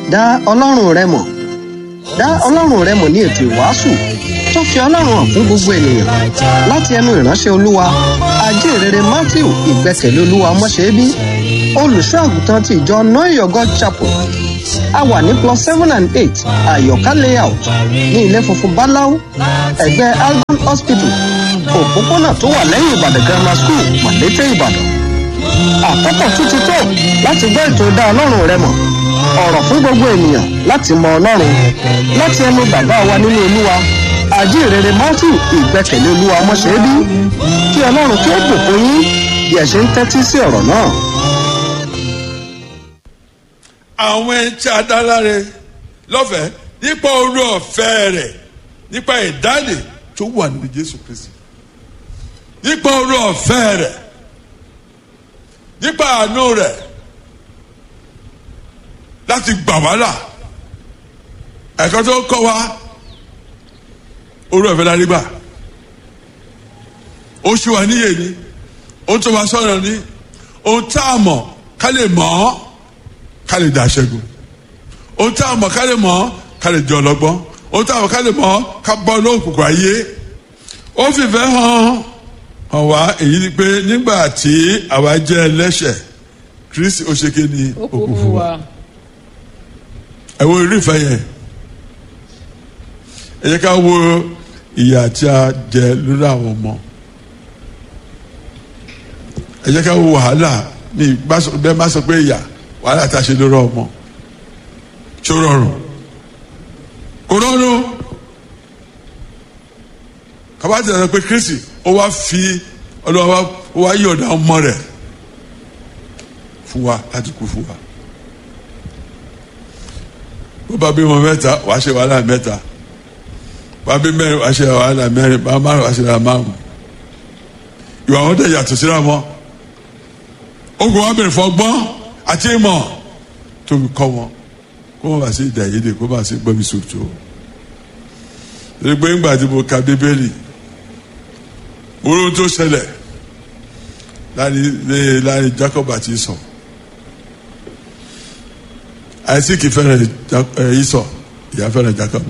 dá ọlọ́run rẹ mọ̀ dá ọlọ́run rẹ mọ̀ ní ètò ìwàásù tó fi ọlọ́run hàn fún gbogbo ènìyàn láti ẹnu ìránṣẹ́ olúwa ajínrere matthew ìgbẹ́kẹ̀lé olúwa ọmọṣẹ́bí olùṣọ́ àgùntàn ti ìjọ noyo god chapel a wà ní plus seven and eight àyọ̀ká layout ní ilé funfun báláú ẹ̀gbẹ́ algon hospital òpópónà tó wà lẹ́yìn ìbàdàn grammar school màlété ìbàdàn àkókò tún ti tó láti gbọ́ ètò dá ọlọ́run rẹ mọ̀ ọ̀rọ̀ fún gbogbo ènìyàn láti mọ ọlọ́run láti ẹnu bàbá wa nínú olúwa àjíǹrere matthew ìgbẹ́kẹ̀lé olúwa ọmọṣẹ́bí kí ọlọ́run kí ó bùkún yín bí ẹ ṣe ń tẹ́tí sí ọ̀rọ̀ náà. àwọn ẹni tí a dá láre lọ́fẹ̀ẹ́ nípa orí ọ̀fẹ́ rẹ̀ nípa ìdáǹdè tó wà nínú jésù kristi nípa orí ọ̀fẹ́ rẹ̀ nípa àánú rẹ̀ láti gbà wá là ẹ̀kọ́ tó kọ́ wa orí ọ̀fẹ́ la rí gbà ó ṣe wà níyè ni ó tó wa sọ̀rọ̀ ni ohun tá a mọ̀ ká lè mọ̀ ọ́ ká lè dá ṣẹ́gun ohun tá a mọ̀ ká lè mọ̀ ọ́ ká lè jẹ́ ọlọ́gbọ́n ohun tá a mọ̀ ká lè mọ̀ ọ́ ká bọ́ lóòkùnkùn ayé ó fìfẹ́ hàn hàn wá èyí ni pé nígbà tí àwa jẹ́ ẹlẹ́ṣẹ̀ kristi ó ṣe ké ní ó kú fún wa ẹ wo irú ìfẹ́ yẹn ẹ jẹ́ ká wo ìyà tí a jẹ lórí àwọn ọmọ ẹ jẹ́ ká wo wàhálà ní bẹ́ẹ̀ má sọ pé ìyà wàhálà tá a ṣe lórí ọmọ ṣó rọrùn kò rọrùn kábàtì sọ pé kristi ó wá fi ọlọ́wọ́ ó wá yọ̀ọ̀dà ọmọ rẹ̀ fún wa láti kú fún wa bó bá bímọ mẹ́ta wàá ṣe wàhálà mẹ́ta bá bí mẹ́rin wàá ṣe wàhálà mẹ́rin bá márùn wàá ṣe wàhálà márùn ìwà wọn dẹ̀ yàtọ̀ síra wọn ogun wa bẹ̀rẹ̀ fọgbọ́n àti ìmọ̀ tóbi kọ́ wọn kó wọn bá sí ìdá yédè kó bá sí gbọ́mi sòtò torí pé ńgbà tí mo ka bíbélì mo rí ohun tó ṣẹlẹ̀ láàrin láàrin Jacob àti Esau Isaac fẹ́ràn Esau ìyá fẹ́ràn Jacob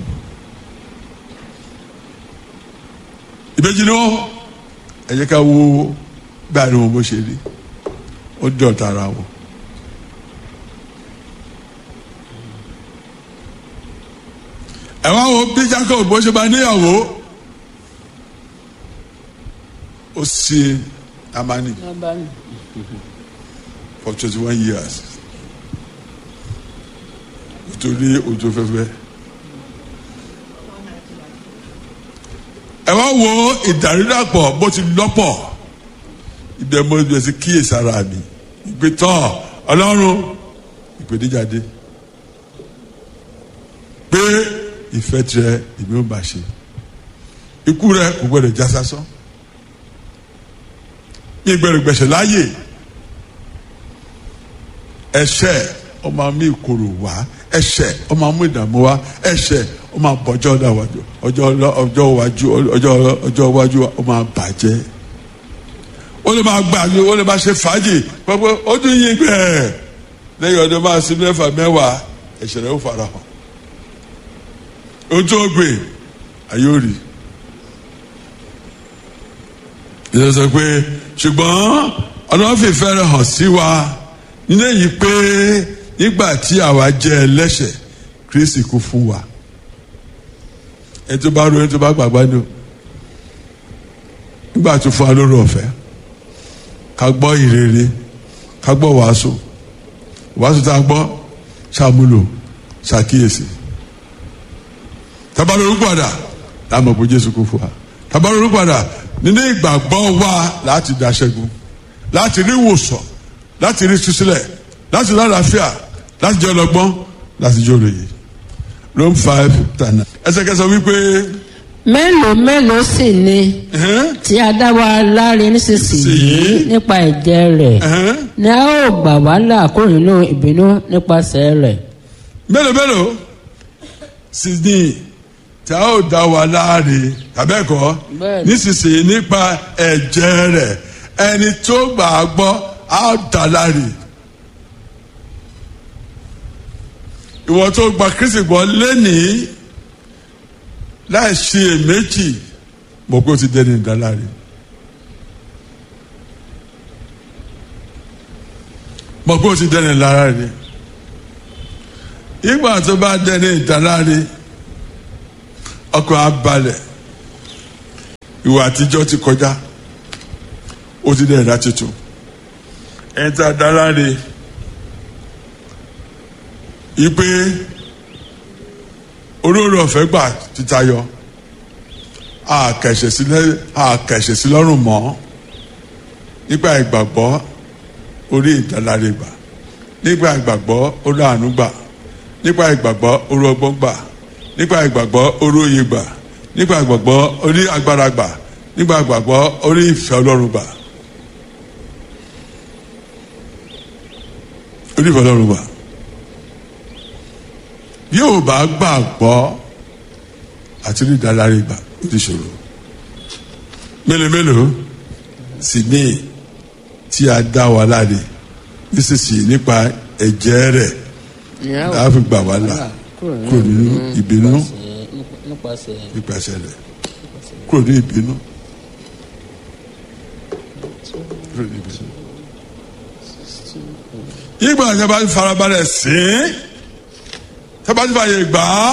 ìbejì ni wọn ẹ jẹ́ ká wo gbàdúrà wọn bó ṣe rí ó dọ̀tà ara wọn. ẹ wá wo bí Jacob bó ṣe bá níyàwó ó sì amani Lábánì. for twenty one years nítorí òjò fẹ́fẹ́. ẹ wá wo ìdàrúdàpọ̀ bó ti lọ́pọ̀ ibẹ̀ mo bẹ̀ sí kíyèsí ara mi ìpè tán ọlọ́run ìpèníjáde pé ìfẹ́ tirẹ̀ ìbí ó bá ṣe ikú rẹ kò gbọdọ̀ já sásán mi gbẹ̀rẹ̀ gbẹ̀sẹ̀ láàyè ẹ̀ṣẹ̀ ọmọ mi kòrò wá ẹ̀ṣẹ̀ ọmọ mi ìdààmú wá ẹ̀ṣẹ̀ ọmọ àbọ̀jọ́ ọjọ́ ọjọ́ ọjọ́ iwájú ọjọ́ ọjọ́ iwájú ọmọ àbàjẹ́ ó lè máa gbà ní ó lè máa ṣe fàájì pẹpẹ ó dún yín gbẹ lẹ́yìn ọdún máa sí mẹ́fà mẹ́wàá ẹ̀ṣẹ̀ rẹ̀ ó fara hàn ojú ògbè àyóòrì ìyẹn sọ pé ṣùgbọ́n ọlọ́run fìfẹ́ rẹ̀ hàn sí wa nínú èyí pé nígbà tí àwa jẹ́ ẹlẹ́ṣẹ̀ Kristi kú fún wa ẹni tó bá ro ẹni tó bá gbàgbá ni o nígbà tó fún wa lórí ọ̀fẹ́ ká gbọ́ ìrere ká gbọ́ wàásù wàásù tá a gbọ́ ṣàmúlò ṣàkíyèsí tabalóru padà láàmú pé Jésù kú fún wa tabalóru padà nínú ìgbàgbọ́ wa láti dá ṣẹ́gun láti rí ìwòsàn láti rí sísílẹ̀ láti lálàáfíà láti jẹ́ ọlọ́gbọ́n láti jẹ́ olóye Rome five tana ẹsẹ̀kẹsẹ̀ wípé mélòó mélòó sì ni ẹ̀hẹ́n, tí a dá wa láre nísinsìnyí Sì. nípa ẹ̀jẹ̀ rẹ̀ ẹ̀hẹ́n, ni a ó gbà wá là kúrò nínú ìbínú nípasẹ̀ rẹ̀. mélòó mélòó sì ní tí a ó dá wa láre tàbẹ́ẹ̀kọ́ Bẹ́ẹ̀ni. nísinsìnyí nípa ẹ̀jẹ̀ rẹ̀ ẹni tó gbà á gbọ́ á dá láre ìwọ tó gba kristi gbọ́ lẹ́nìí láì ṣe èméjì mọ̀ pé o ti dẹni ìdáláre mọ̀ pé o ti dẹni ìdáláre ìgbà tó bá dẹni ìdáláre ọkàn á balẹ̀ ìwà àtijọ́ ti kọjá ó ti dẹni ìdá tuntun ẹni tá a dáláre ipe olórí ọ̀fẹ́ gbà títayọ àkẹ̀ṣẹ̀ sílẹ̀ àkẹ̀ṣẹ̀ sí lọ́rùn mọ́ nígbà ìgbàgbọ́ orí ìdáláre gbà nígbà ìgbàgbọ́ orí àánú gbà nígbà ìgbàgbọ́ orí ọgbọ́n gbà nígbà ìgbàgbọ́ orí òye gbà nígbà ìgbàgbọ́ orí agbára gbà nígbà ìgbàgbọ́ orí ìfẹ́ ọlọ́run gbà orí ìfẹ́ ọlọ́run gbà yóò bá gbàgbọ́ àti rí ìdáláre gbà ó ti ṣòro mélòó mélòó sì ní tí a dá wa láre nísinsìnyí nípa ẹ̀jẹ̀ rẹ̀ láàfi gbà wá là kúrò nínú ìbínú nípasẹ̀ nípasẹ̀ rẹ̀ kúrò ní ìbínú kúrò ní ìbínú. ìgbà tí a bá farabalẹ̀ sí tí a bá ti fàyè gbà á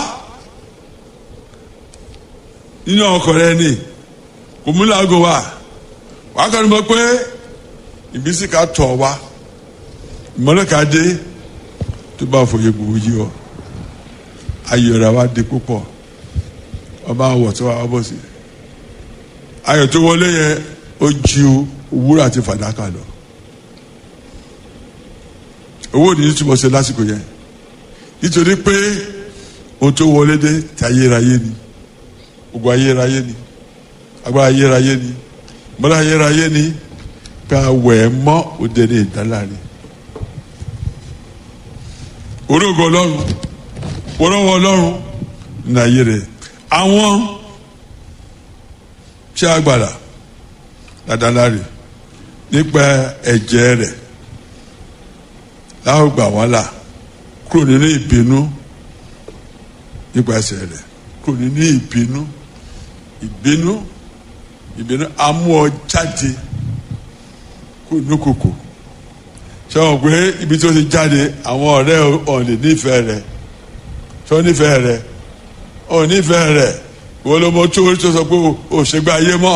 nínú ọkọ̀ rẹ ni kò mú làágò wá wàá kọ́ni mọ̀ pé ìbísí ká tọ̀ wá ìmọ̀lẹ́ ká dé tó bá fòye gbòó yí ọ ayọ̀rọ̀ wa di púpọ̀ ọba àwọ̀ tó wà bọ̀ sí ayọ̀ tó wọlé yẹn ó ju wúrà àti fàdákà lọ owó ní túbọ̀ ṣe lásìkò yẹn nítorí pé ohun tó wọlé dé ti ayérayé ni ogun ayérayé ni agbára ayérayé ni mọ́lá ayérayé ni pé awẹ̀ ẹ̀ mọ́ òde ní ìdáláre orógo ọlọ́run wọ́rọ́wọ́ ọlọ́run ní ayé rẹ̀ àwọn tí a gbàdà dáadáa nípa ẹ̀jẹ̀ rẹ̀ láwọn gbà wọ́n là kúrò nínú ìbínú nípasẹ̀ rẹ̀ kúrò nínú ìbínú ìbínú ìbínú amú ọ jáde kúrò ní kòkò ṣé wọn pé ibi tó ti jáde àwọn ọ̀rẹ́ ọ̀nì nífẹ̀ẹ́ rẹ̀ tó nífẹ̀ẹ́ rẹ̀ ọ̀ nífẹ̀ẹ́ rẹ̀ wọ́n ló mọ tó tó sọ pé ò ṣègbè ayé mọ́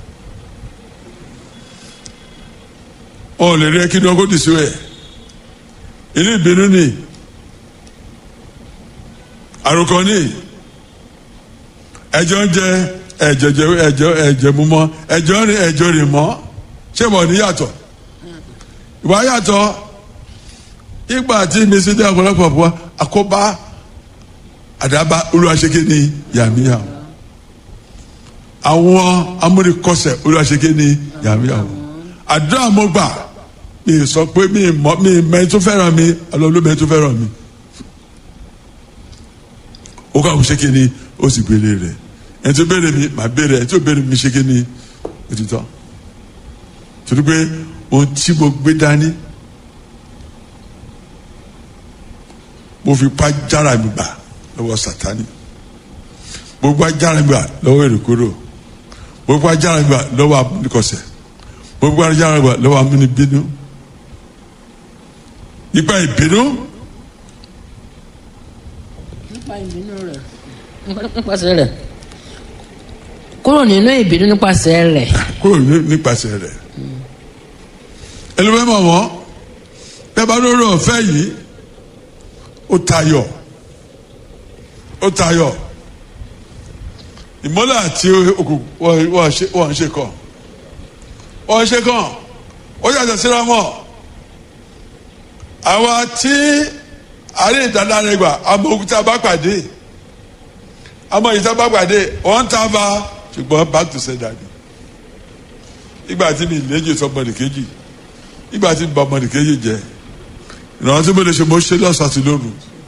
ọ̀ lè rí ẹ kí ni wọn kó dì sí ẹ̀ inú ìbínú ni àròkọ ni ẹjọ́ ń jẹ ẹ̀jẹ̀ jẹ ẹ̀jẹ̀ ẹ̀jẹ̀ mú mọ́ ẹjọ́ rìn ẹjọ́ rìn mọ́ ṣé mo ní yàtọ̀ ìwà yàtọ̀ ìgbà tí mísí dé ọ̀pọ̀lọpọ̀ fún wa àkóbá àdábá olùwàṣẹ́ké ní yàmíyàwó àwọn amúnikọ́sẹ̀ olùwàṣẹ́ké ní yàmíyàwó àdúrà mo gbà mi sọ pé mi mọ mi mẹ́rin tó fẹ́ràn mi ọlọ́lú mẹ́rin tó fẹ́ràn mi ó kà wọ́n ṣẹ́ké ní ó sì gbélé rẹ̀ ẹni tó béèrè mi màá béèrè ẹni tó béèrè mi ṣẹ́ké ní òtítọ́ torí pé ohun tí mo gbé dání mo fi pa jára mi gbà lọ́wọ́ sátani mo pa jára mi gbà lọ́wọ́ èrèkóró mo pa jára mi gbà lọ́wọ́ amúnikọ̀sẹ̀ mo pa jára mi gbà lọ́wọ́ amúnibínú nípa ìbínú nípa ìbínú rẹ̀ nípasẹ̀ rẹ̀ kúrò nínú ìbínú nípasẹ̀ rẹ̀ kúrò ní- nípasẹ̀ rẹ̀ ẹlẹ́wẹ́ mọ̀ wọ́n bẹ́ẹ̀ bá lórí ọ̀fẹ́ yìí ó tayọ̀ ó tayọ̀ ìmọ́lẹ̀ àti òkùnkùn wọ́n- wọ́n ṣe- wọ́n ń ṣe kàn wọ́n ń ṣe kàn ó yàtọ̀ síra mọ́ àwa tí àárẹ̀ ìdáláre gbà àmọ́ òkú tá a bá pàdé àmọ́ èyí tá a bá pàdé wọ́n ń tá a bá ṣùgbọ́n back to sender ni ìgbà tí mi léjì sọ ọmọdé kejì ìgbà tí mi bá ọmọdé kejì jẹ ìrànwọ́ tí mo lè ṣe mo ṣe lọ́sàn àti lóru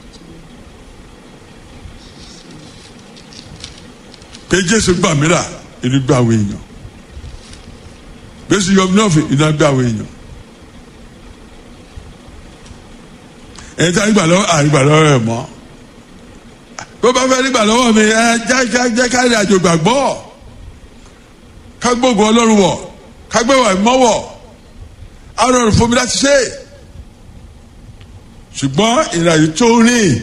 pé jésù gbà mí là inú gbà àwọn èèyàn jésù yọ mí náà fi inú gbà àwọn èèyàn ẹni tí a gbà lọ́wọ́ àgbà lọ́wọ́ rẹ̀ mọ́ tó bá fẹ́ nígbà lọ́wọ́ mi ẹ jẹ́ jẹ́ jẹ́ ká ní àjò gbàgbọ́ ká gbógun ọlọ́run wọ̀ ká gbé wà mọ́wọ̀ á rọrùn fún mi láti ṣe ṣùgbọ́n ìrìnàjò tó rìn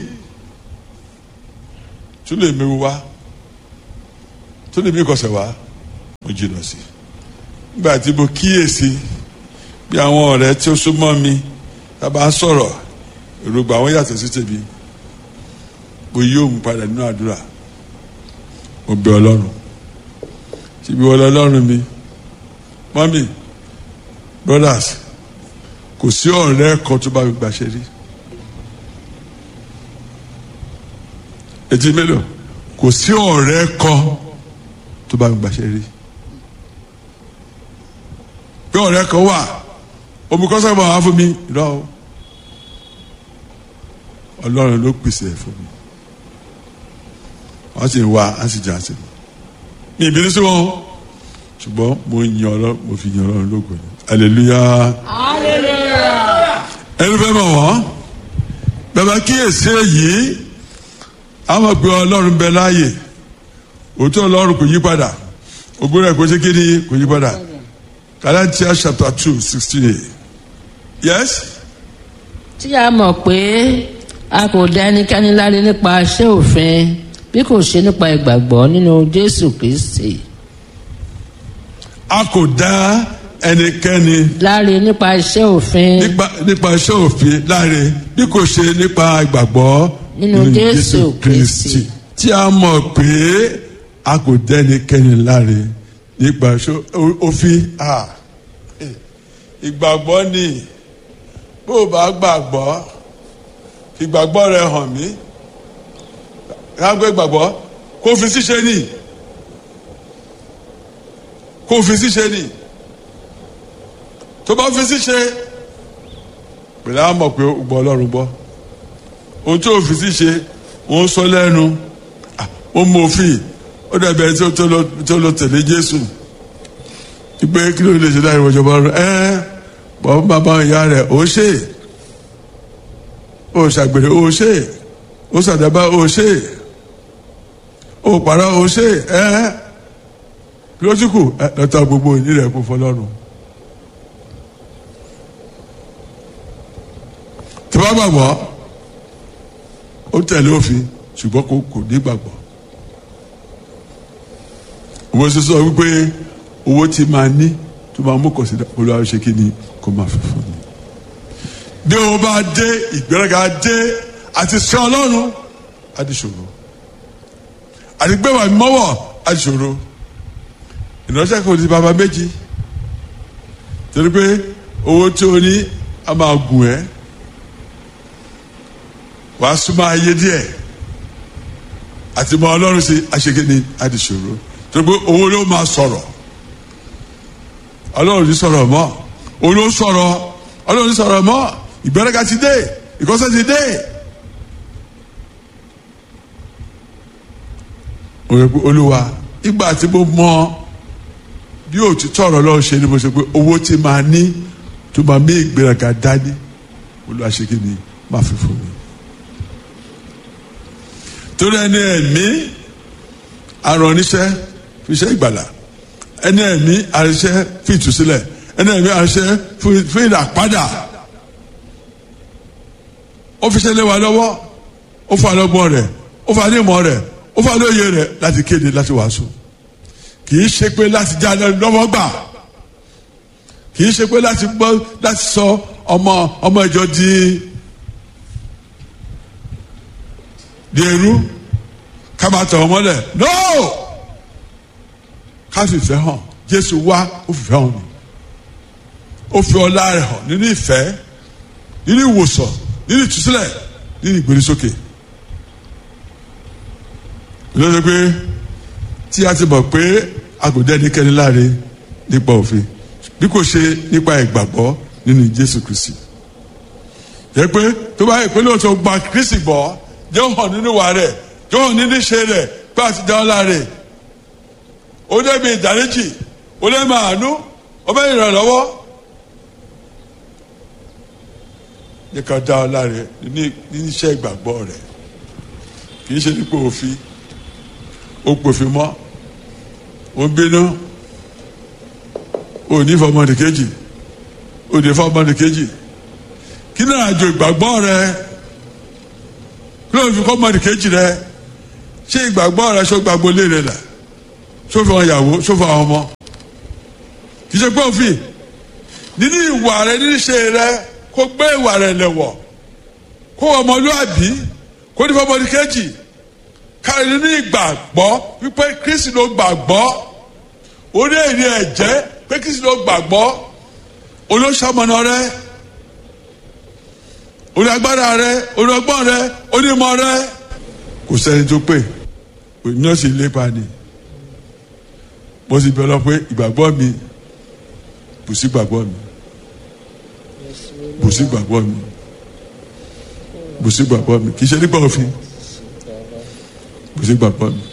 tó lè méwu wá tó lè mí kọsẹ̀ wá mo jìnnà sí nígbà tí mo kíyèsí bí àwọn ọ̀rẹ́ tí ó súnmọ́ mi tá a bá ń sọ̀rọ̀ èròǹgbà àwọn yàtọ̀ sí tèmi mo yí òun padà nínú àdúrà mo bẹ ọlọ́run síbi wọlé ọlọ́run mi mọ́mì brothers kò sí ọ̀rẹ́ kan tó bá mi gbàṣẹ rí etí mélòó kò sí ọ̀rẹ́ kan tó bá mi gbàṣẹ rí bí ọ̀rẹ́ kan wà omi kọ́sọ́ bá wà fún mi lọ ọlọ́run ló pèsè ẹ̀ fún mi wọ́n sì ń wá á sì jà sí mi mi ìbínú sí wọn ṣùgbọ́n mo yan ọlọ́run mo fi yan ọlọ́run lógo ni hallelujah ẹni fẹ́ mọ̀ wọ́n bàbá kíyèsí èyí a mọ̀ pé ọlọ́run bẹ láàyè òótọ́ ọlọ́run kò yí padà ògbóná ẹ̀ kò ṣe kéde kò yí padà Galatians chapter two sixteen eight yes tí a mọ̀ pé a kò dá ẹnikẹ́ni láre nípa iṣẹ́ òfin bí kò ṣe nípa ìgbàgbọ́ nínú Jésù Kristi a kò dá ẹnikẹ́ni láre nípa iṣẹ́ òfin nípa nípa iṣẹ́ òfin láre bí kò ṣe nípa ìgbàgbọ́ Nínú Jésù Kristi. tí a mọ̀ pé a kò dá ẹnikẹ́ni láre nípa iṣẹ́ o- òfin ah, eh, ìgbàgbọ́ ni bó o bá gbàgbọ́ ìgbàgbọ́ rẹ hàn mí kágbé gbàgbọ́ kó fi ṣíṣe ni kó fi ṣíṣe ni tó bá fi ṣíṣe pẹ̀lú àwọn mọ̀ pé ó gbọ́ ọlọ́run gbọ́ ohun tí ó fi ṣíṣe ó ń sọ lẹ́nu ah, ó mú òfin ó dàbẹ̀ tí ó tó lọ- tó lọ tẹ̀lé Jésù ìgbé kí ló lè ṣe láì wọjọ bá rẹ ẹ bọ́ bàbá ìyá rẹ̀ ó ṣe ó ṣàgbèrè ó ṣe ó ṣàdábà ó ṣe ó pàrọ̀ ó ṣe ẹ kí ló tún kù ẹ lọ́tọ̀ gbogbo ìní rẹ̀ kún fọlọ́run. tí wọ́n gbàgbọ́ ó tẹ̀lé òfin ṣùgbọ́n kò kò ní gbàgbọ́. owó sísọ wípé owó tí máa ní tó máa mú kọ̀sídà olúwa ṣe kí ni kó máa fi fún mi. bí o bá dé ìgbéraga dé àti sọ ọlọ́run á di ṣòro àti gbẹ̀wà mọ́wọ́ á di ṣòro ìránṣẹ́ kò di bàbá méjì torí pé owó tí o ní a máa gùn ẹ́ wàá súnmọ́ ayé díẹ̀ àti mọ ọlọ́run sí aṣèkéni àdìsòro torí pé owó ló máa sọ̀rọ̀ ọlọ́run ní sọ̀rọ̀ mọ́ òun ló sọ̀rọ̀ ọlọ́run ní sọ̀rọ̀ mọ́ ìgbẹ́rẹ́gà ti dé ìkọ́sẹ́ ti dé. òye pé olúwa ìgbà tí mo mọ bí òtítọ́ ọ̀rọ̀ lọ́wọ́ ṣe ni mo ṣe pé owó tí máa ní tó máa mí ìgbéraga dání olúwa ṣe kí ni máa fi fún mi torí ẹni ẹ̀mí aràn oníṣẹ́ fi iṣẹ́ ìgbàlà ẹni ẹ̀mí àríṣẹ́ fi ìtúsílẹ̀ ẹni ẹ̀mí àríṣẹ́ fi- fi ìràpadà ó fi ṣẹlẹ̀ wá lọ́wọ́ ó fa lọ́gbọ́n rẹ̀ ó fa nímọ̀ rẹ̀ ó fa lóye rẹ̀ láti kéde láti wàásù kì í ṣe pé láti já lọ́wọ́ gbà kì í ṣe pé láti gbọ́ láti sọ ọmọ ọmọ ìjọ di di eru ká máa tọ̀ wọ́n mọ́lẹ̀ no ká sì fẹ́ hàn jésù wá ó fi fẹ́ hàn ni ó fi ọlá rẹ̀ hàn nínú ìfẹ́ nínú ìwòsàn nínú ìtúsílẹ̀ nínú ìgbérísókè ló ṣe pé tí a ti mọ̀ pé a kò dẹ́ ẹnikẹ́ni láre nípa òfin bí kò ṣe nípa ìgbàgbọ́ nínú jésù kristi jẹ́ pé tó bá yẹ pé lóòótọ́ gba kristi gbọ́ jẹ́ ó hàn nínú wa rẹ̀ jẹ́ ó hàn nínú ìṣe rẹ̀ pé a ti dá ọ láre ó débi ìdáríjì ó lè máa nú ó bẹ́ ìrànlọ́wọ́ yẹ ká dá ọ láre ní ní iṣẹ́ ìgbàgbọ́ rẹ̀ kì í ṣe nípa òfin ó pòfin mọ́ ó ń bínú ó ní fọmọdé kejì ó ní fọmọdé kejì kí náà àjò ìgbàgbọ́ rẹ kí ló ń fi fọmọdé kejì rẹ ṣé ìgbàgbọ́ rẹ ṣó gbàgbọ́ lé rẹ là ṣó fi wọn yàwó ṣó fi àwọn ọmọ kì í ṣe pé òfin nínú ìwà rẹ nínú ìṣe rẹ kó gbé ìwà rẹ lẹ̀wọ̀ kó ọmọlúàbí kó ní fọmọdé kejì kárí nínú ìgbàgbọ́ wípé kristi ló gbàgbọ́ orí èrè ẹ̀jẹ̀ pé kristi ló gbàgbọ́ olóṣàmọ̀nà rẹ orí agbára rẹ orí ọgbọ́n rẹ onímọ̀ rẹ kò sẹ́ni tó pè ní ọ̀sìn lépa ni mo sì bẹ̀ lọ pé ìgbàgbọ́ mi bù sí gbàgbọ́ mi bù sí gbàgbọ́ mi bù sí gbàgbọ́ mi kì í ṣe nípa òfin bù sí gbàgbọ́ mi.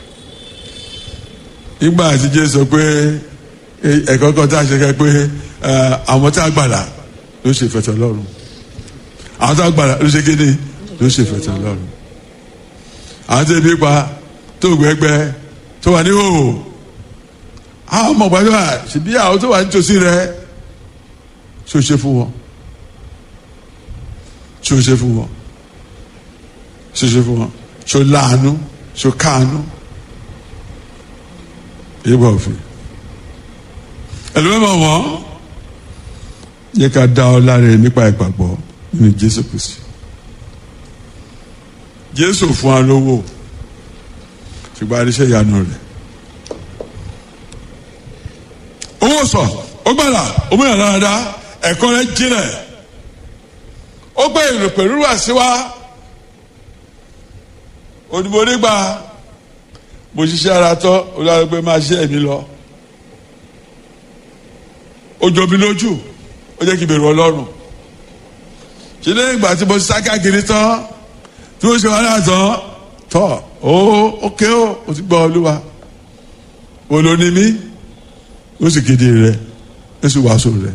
nígbà tí jésù sọ pé ẹ̀kọ́ kan tá a ṣe kẹ́ pé àwọn tá a gbàlà ló ṣe fẹ̀tọ̀ lọ́rùn àwọn tá a gbàlà ló ṣe kéde ló ṣe fẹ̀tọ̀ lọ́rùn àwọn tó ebi pa tó gbẹgbẹ tó wà ní hòhò àwọn ọmọ gbàdúrà ṣèbí àwọn tó wà nítòsí rẹ ṣó ṣe fún wọn ṣó ṣe fún wọn ṣó ṣe fún wọn ṣó láàánú ṣó káàánú ìbá òfin ẹlòmíràn wọn yẹ ká dá ọ láre nípa ìgbàgbọ́ nínú Jésù Kristi Jésù fún wa lówó ṣùgbọ́n àdéṣe ìyanu rẹ̀ owó sọ ó gbàdá ó múyàn dáadáa ẹ̀kọ́ rẹ̀ jinlẹ̀ ó gbé èrò pẹ̀lú wá sí wa òdìbò nígbà mo ṣiṣẹ́ ara tọ́ olùdarí pé máa ṣe ẹ̀mí lọ ó jọ mi lójú ó jẹ́ kí n bẹ̀rù ọlọ́run ṣe lẹ́yìn ìgbà tí mo ti sá káàkiri tán tí mo ṣe wàhálà tán tọ́ ó ókè ó ó ti gbọ́ olúwa wo ló ní mí ó sì kéde rẹ ó sì wàásù rẹ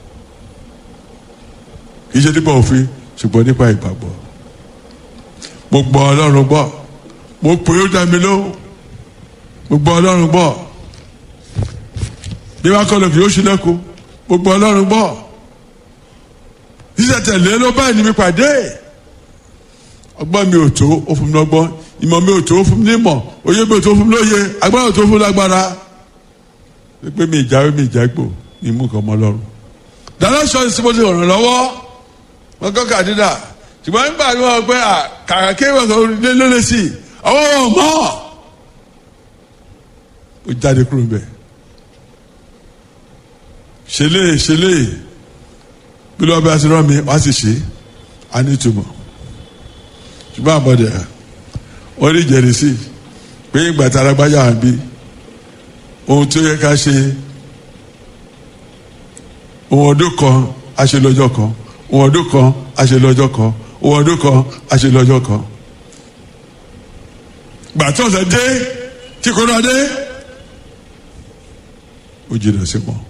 kì í ṣe nípa òfin ṣùgbọ́n nípa ìgbàgbọ́ mo gbọ́ ọlọ́run gbọ́ mo pè é ó dá mi lóhùn mo gbọ́ ọlọ́run gbọ́ bí wàá kọ́ lọ kì yóò ṣílẹ̀kùn mo gbọ́ ọlọ́run gbọ́ ṣíṣe tẹ̀lé ló bá ẹni mi pàdé ọgbọ́n mi ò tó ó fún mi lọ́gbọ́n ìmọ̀ mi ò tó ó fún mi ní ìmọ̀ òye mi ò tó ó fún mi lóye agbára ò tó ó fún mi lágbára pé mi ìjáwé mi ìjágbò mi mú nǹkan mọ́ lọ́rùn dáná sọ ní sípò tí ò ràn lọ́wọ́ wọn kọ́ kàdídà ṣùgbọ́n nígbà tí wọ́n pẹ́ kàkà kéwòn tó lé lólè sí i ọwọ́ wọn mọ́ ó jáde kúrò bẹ́ẹ̀ ṣẹlẹ̀ ṣẹlẹ̀ bí lọ́ọ́ bí a ti rán mi wá sì ṣe á ní ìtumọ̀ ṣùgbọ́n àbọ̀dẹ̀ wọ́n rí jẹ̀rìsì pé ìgbà tí alágbájá wà bí ohun tó yẹ ká ṣe ohun ọdún kan a ṣe lọ́jọ́ kan ohun ọdún kan a ṣe lọ́jọ́ kan ohun ọdún kan a ṣe lọ́jọ́ kan gbàtọ́ ọ̀sẹ̀ dé tí kò náà dé ó jìnnà sí wọn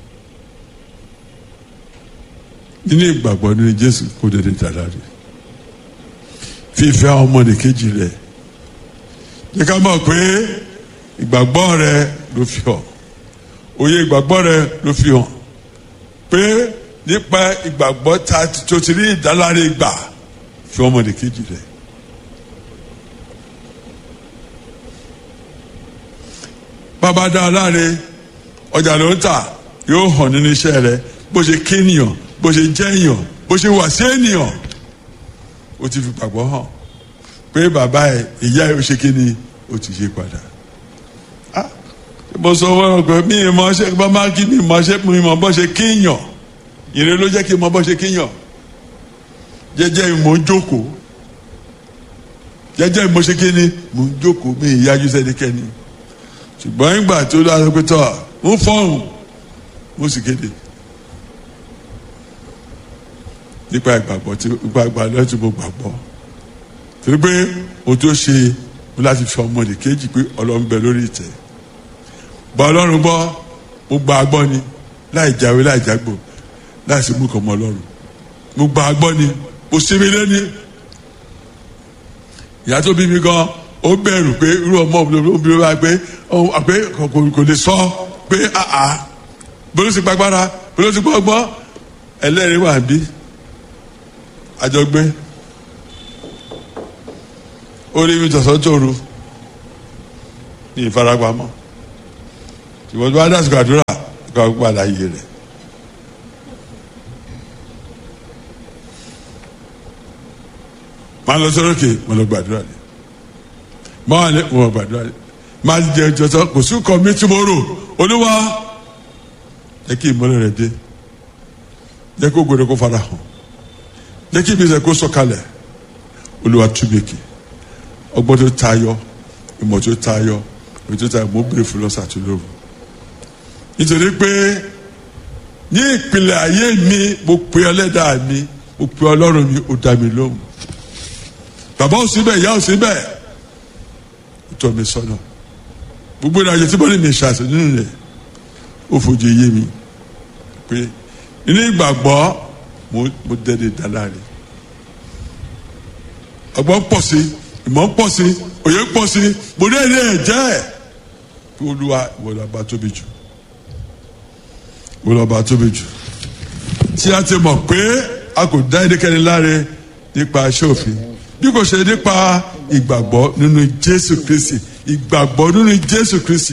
nínú ìgbàgbọ́ nínú Jésù kó dédé dára rè fífẹ́ ọmọnìkejì rẹ̀ jẹ́ ká mọ̀ pé ìgbàgbọ́ rẹ ló fi hàn òye ìgbàgbọ́ rẹ ló fi hàn pé nípa ìgbàgbọ́ ta tó ti rí ìdáláre gbà fi ọmọnìkejì rẹ̀. bàbá dá a láre ọjà ló ń tà yóò hàn nínú iṣẹ́ rẹ bó ṣe kéèyàn bó ṣe jẹ́yàn bó ṣe wà sí ènìyàn ó ti fi gbàgbọ́ hàn pé bàbá ẹ ìyá ẹ ó ṣe kí ni ó ti ṣe padà mo sọ wọn pé mi ì mọ ṣe bá má kí mi mọ ṣe mi mọ bó ṣe kéèyàn ìrè ló jẹ́ kí n mọ bó ṣe kéèyàn jẹ́jẹ́ mo ń jókòó jẹ́jẹ́ mo ṣe kí ni mo ń jókòó mi ì yájú sẹ́nikẹ́ni ṣùgbọ́n ìgbà tó dára pé tọ́ ń fọ́hùn mo sì kéde nípa ìgbàgbọ́ tí nípa ìgbàgbọ́ tí mo gbàgbọ́ torí pé o tó ṣe mo láti fi ọmọdé kejì pé ọlọ́run bẹ lórí ìtẹ́ gba ọlọ́run gbọ́ mo gba agbọ́ ni láì jáwé láì jágbò láì sí mú kàn mọ́ ọlọ́run mo gba agbọ́ ni mo sinmi lẹ́ni ìyá tó bí mi gan ó bẹ̀rù pé irú ọmọ obìnrin wa pé ọ pé kò kò lè sọ pé àà bolo ti gbàgbára bolo ti gbọ́gbọ́ ẹlẹ́rìí wà bí àjọgbé ó rí mi tọ̀sán tóru ní ìfaragbámọ́ ṣùgbọ́n tó bá dásìkò àdúrà kó a padà yé rẹ̀. máa lọ sọ́rọ́kè mo lọ gbàdúrà ni máa wà ní mo lọ gbàdúrà ni máa jẹ jọsọ kò sí kọ mi tomorrow olúwa jẹ́ kí ìmọ́lẹ̀ rẹ̀ dé jẹ́ kó gbọdọ̀ kó fara hàn jẹ́ kí ìbísẹ̀ kó sọ̀kalẹ̀ olúwa túbẹ̀kì ọgbọ́n tó tayọ ìmọ̀ tó tayọ ìmọ̀ tó tayọ mo bèrè fún lọ́sà tó lóru nítorí pé ní ìpìlẹ̀ ayé mi mo pe ọlẹ́dàá mi mo pe ọlọ́run mi ó dá mi lóhùn bàbá ò síbẹ̀ ìyá ò síbẹ̀ ó tọ́ mi sọ́nà gbogbo ìrìnàjò tí mo ní mi ṣàṣẹ nínú rẹ̀ ó fojú yé mi pé nínú ìgbàgbọ́ mo mo dẹ́ni dáláre ọgbọ́n pọ̀ sí ìmọ̀ ń pọ̀ sí òye ń pọ̀ sí mo ní ẹ̀rí ẹ̀ jẹ́ ẹ̀ kí olúwa ìwọ ló bá tóbi jù ìwọ ló bá tóbi jù tí a ti mọ̀ pé a kò dá ẹnikẹ́ni láre nípa iṣẹ́ òfin bí kò ṣe nípa ìgbàgbọ́ nínú Jésù Kristi ìgbàgbọ́ nínú Jésù Kristi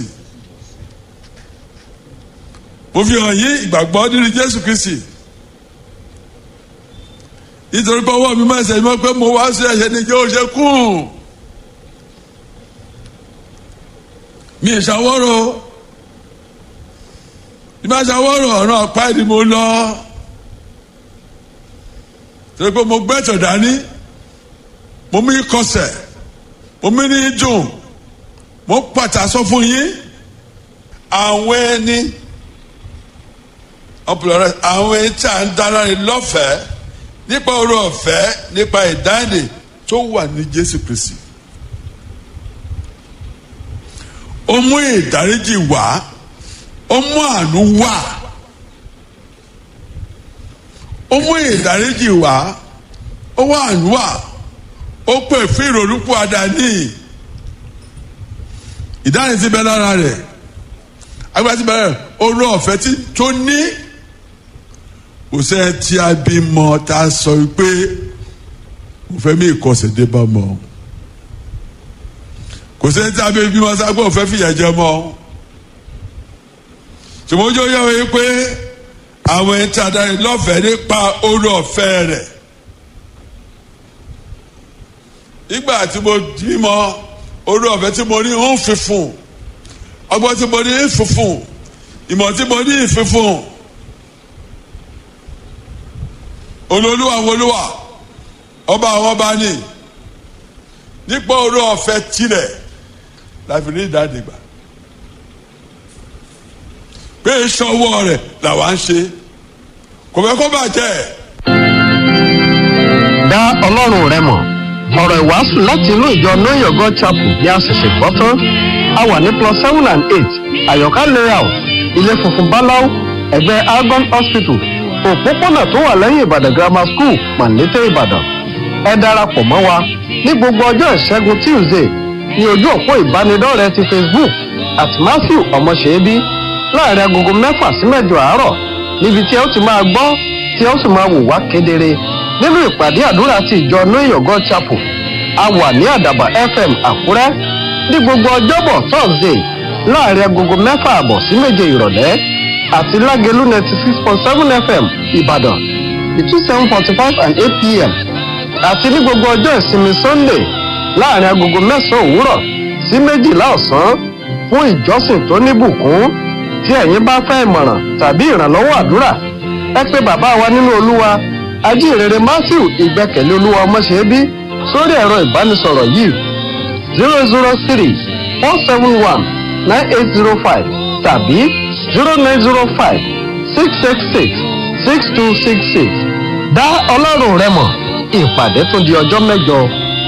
mo fi hàn yín ìgbàgbọ́ nínú Jésù Kristi nítorí pé ọwọ́ mi máa ṣe mọ́ pé mo wá sí ẹ̀ṣẹ̀ ní ìjọ òṣè kùn mi ì ṣàwọ́rọ̀ ní bá ṣàwọ́rọ̀ ọ̀ràn ọ̀pá ẹni mo lọ torí pé mo gbẹ́tọ̀ dání mo mí kọsẹ̀ mo mí ní dùn mo pàtà sọ fún yín àwọn ẹni ọ̀pọ̀lọpọ̀ àwọn ẹni tí a ń dára rẹ lọ́fẹ̀ẹ́ nípa oore ọ̀fẹ́ nípa ìdáǹdè tó wà ní Jésù Kristi ó mú ìdáríjì wá ó mú àánú wá ó mú ìdáríjì wá ó wá àánú wá ó pè fún ìrònúpọ̀ àdáni ìdáhùn ti bẹ lára rẹ̀ agbára ti bẹ lára rẹ̀ oore ọ̀fẹ́ tó ní kò sẹ́ tí a bí mọ tá a sọ pé mo fẹ́ mi ìkọsẹ̀ dé bá mọ kò sẹ́ tí a bí bímọ sáà pé mo fẹ́ fìyà jẹ mọ ṣùgbọ́n ojú yẹ wọ́n pé àwọn ẹni tí a darí lọ́fẹ̀ẹ́ nípa oore ọ̀fẹ́ rẹ̀ nígbà tí mo bímọ oore ọ̀fẹ́ tí mo ní ń fífún ọgbọ́n tí mo ní ń fífún ìmọ̀ tí mo ní ń fífún. olólùwà wọlúwà ọba àwọn ọba ní nípa orí ọ̀fẹ́ tirẹ̀ láfi ní ìdádìgbà pé ìṣọwọ́ rẹ̀ làwa ń ṣe kò fẹ́ kó bàjẹ́. dá ọlọ́run rẹ mọ̀ ọ̀rọ̀ ìwàásù láti inú ìjọ know your god chapel ní àṣẹ̀ṣẹ̀ gbọ́ tán a wà ní plus seven and eight àyọ̀ká layout ilé funfun báláú ẹ̀gbẹ́ argon hospital òpópónà tó wà lẹ́yìn ìbàdàn grammar school pàǹdété ìbàdàn ẹ darapọ̀ mọ́ wa ní gbogbo ọjọ́ ìṣẹ́gun tuesday ní ojú òpó ìbánidọ́rẹ̀ẹ́ ti facebook at matthew ọmọṣẹ́bí láàrin agogo mẹ́fà sí mẹ́jọ àárọ̀ níbi tí ẹ ó ti máa gbọ́ tí ẹ ó sì máa wò wá kedere nínú ìpàdé àdúrà ti ìjọ know your god chapel a wà ní àdàbà fm àkúrẹ́ ní gbogbo ọjọ́bọ̀ thursday láàrin agogo mẹ́fà àbọ̀ sí méje ìrọ̀lẹ́ àti lágẹ̀lú ninety six point seven fm ìbàdàn between seven forty five and eight pm àti ní gbogbo ọjọ́ ìsinmi sunday láàrin agogo mẹ́sàn-án òwúrọ̀ sí méjìlá ọ̀sán fún ìjọsìn tó níbùkún tí ẹ̀yin bá fẹ́ ìmọ̀ràn tàbí ìrànlọ́wọ́ àdúrà ẹ pé bàbá wa nínú olúwa ajínrere matthew ìgbẹ́kẹ̀lé olúwa ọmọṣẹ́bí sórí ẹ̀rọ ìbánisọ̀rọ̀ yìí zero zero three four seven one nine eight zero five tàbí zero nine zero five six six six six two six six dá ọlọ́run rẹ mọ̀ ìpàdé tún di ọjọ́ mẹ́jọ.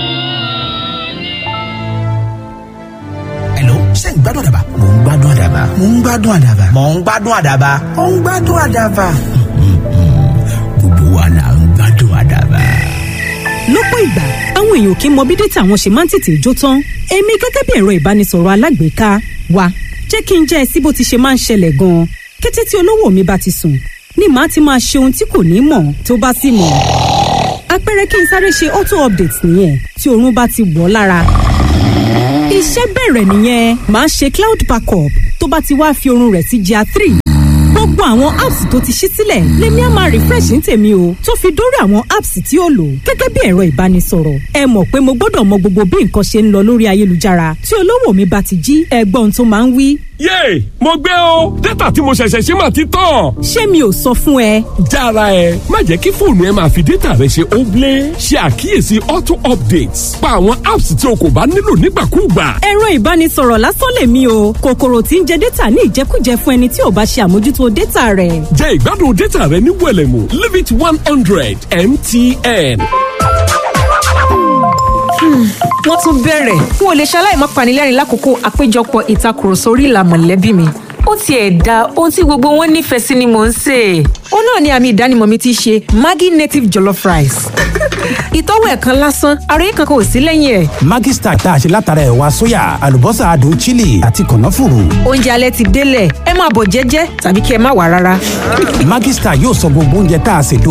Hello, ṣé ń gbádùn àdàbà? Mò ń gbádùn àdàbà. Mò ń gbádùn àdàbà. Mò ń gbádùn àdàbà. Mò ń gbádùn àdàbà. Gbogbo wa là ń gbádùn àdàbà. lọ́pọ̀ ìgbà àwọn èèyàn kì í mọ bí dátà wọn ṣe máa ń tètè jó tán èmi gẹ́gẹ́ bí ẹ̀rọ ìbánisọ̀rọ̀ alágbèéká wa jẹ́ kí n jẹ́ ẹ sí bó ti ṣe máa ń ṣẹlẹ̀ gan-an kété tí olówó mi bá ti sùn ni màá ti máa ṣe ohun tí kò ní mọ̀ tó bá sì mọ̀ àpẹẹrẹ kí n sáré ṣe auto update nìyẹn tí oorun bá ti wọ̀ ọ́ lára iṣẹ́ bẹ̀rẹ̀ nìyẹn màá ṣe cloud backup tó bá ti wá fi oorun rẹ̀ sí GIA three gbogbo àwọn apps tó ti ṣí sílẹ̀ lèmi á máa refresh ní tèmi o tó fi dórí àwọn apps tí ó lò gẹ́gẹ́ bí ẹ̀rọ ìbánisọ̀rọ̀ ẹ mọ̀ pé mo gbọ́dọ̀ mọ gbogbo bí nǹkan ṣe ń lọ lórí ayélujára tí olówó mi bá ti jí ẹgbọ́n tó máa ń wí. yéè mo gbé o dátà tí mo ṣẹ̀ṣẹ̀ ṣe máa ti tán. ṣé mi ò sọ fún ẹ. jára ẹ má jẹ́ kí fóònù ẹ máa fi dátà rẹ ṣe óblé ṣe àkíyèsí auto updates pa àwọn apps tí o kò bá nílò nígbàkúùgbà. ẹ̀rọ ìbánisọ̀rọ̀ lásán lèmi o kòkòrò tí ń jẹ dátà ní ìjẹkújẹ fún ẹni tí ò bá ṣe àmójútó dátà rẹ̀. jẹ́ ìgbádùn dátà rẹ ní wẹ̀lẹ̀mú limit one hundred mtn. wọ́n tún bẹ̀rẹ̀ n ò lè ṣaláì má panilẹ́rìn lákòókò àpéjọpọ̀ ìtakùrọ̀sọ orí ìlà mọ̀lẹ́bí mi ó tiẹ̀ da ohun tí gbogbo wọn nífẹ̀ẹ́ sí ni mò ń sè é. ó náà ni àmì ìdánimọ̀ mi ti ṣe maggi native jollof rice. ìtọ́wò ẹ̀kan lásán àròyé kankan ò sí lẹ́yìn ẹ̀. Maggi Star tá a ṣe látara ẹ̀wà sóyà àlùbọ́sà adùn chili àti kànáfùrù. oúnjẹ alẹ́ ti délẹ̀ ẹ máa bọ̀ jẹ́jẹ́ tàbí kí ẹ má wà rárá. Maggi Star yóò sọ gbogbo oúnjẹ tá a ṣe